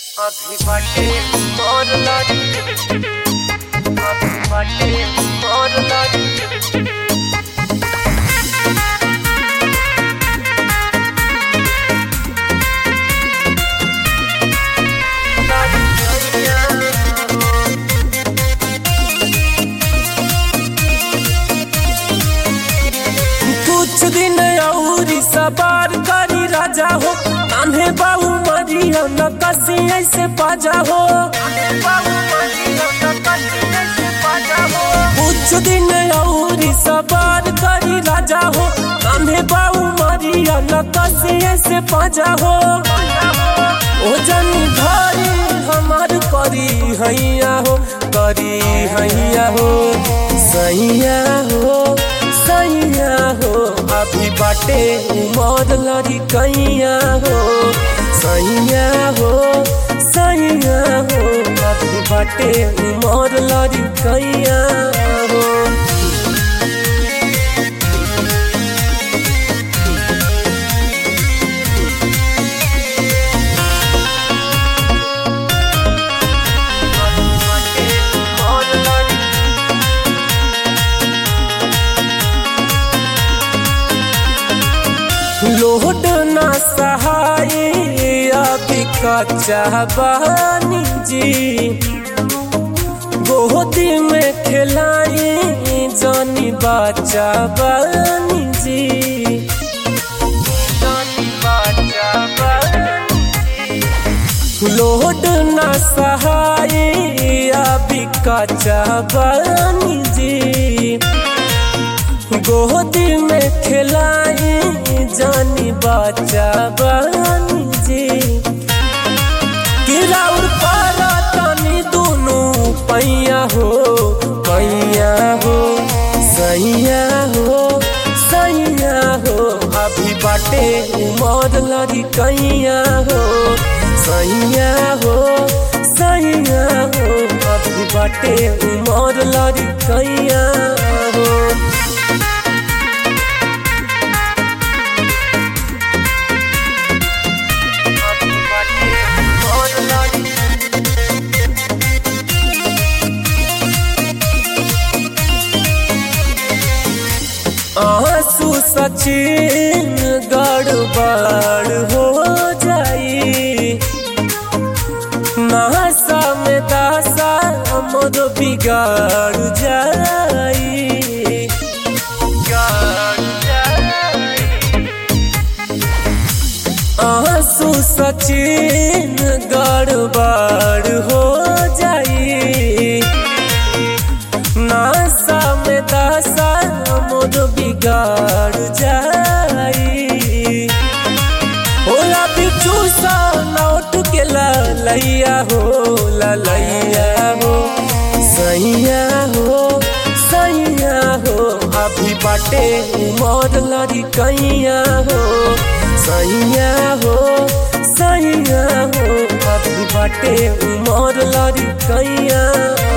अभी बाटे और लाडी अभी बाटे और लाडी कुछ दिन औरी सवार करी राजा हो कान्हे बाबू मरिया न कसी ऐसे पाजा हो कुछ दिन औरी सवार करी राजा हो कान्हे बाबू मरिया न कसी ऐसे पाजा हो ओ जनी घरे हमार करी हैया हो करी हैया हो सैया हो सैया हो अभी बाटे उमर लड़ी कैया हो सैया हो सैया हो अभी बाटे उमर लड़ी कैया हो और लाडी लोड ना सहाय अभी कच्चा बानी जी गोदी में खिलाई जानी बच्चा बानी जी जानी बाजा बानी लोड ना सहाय अभी कच्चा बानी जी गोदी में खिलाई जानी बच्चा बानी जी गिराउर पारा तनी दोनों पैया हो पैया हो सैया हो सैया हो अभी बाटे उमर लड़ी कैया हो सैया हो सैया हो अभी बाटे उमर लड़ी कैया हो अभी बाटे और लाडी आंसू सचिन गड़बड़ हो जाई नासा में दासा मोर बिगाड़ जाई गाड़ जाई आंसू सचिन गड़बड़ हो जाई नासा में दासा मोर बिगाड़ जाई होला बिचू सा लौट के ललैया हो ललैया हो सैया हो सैया हो अभी बाटे उमर लड़ी कैया हो सैया हो सैया हो अभी बाटे उमर लड़ी कैया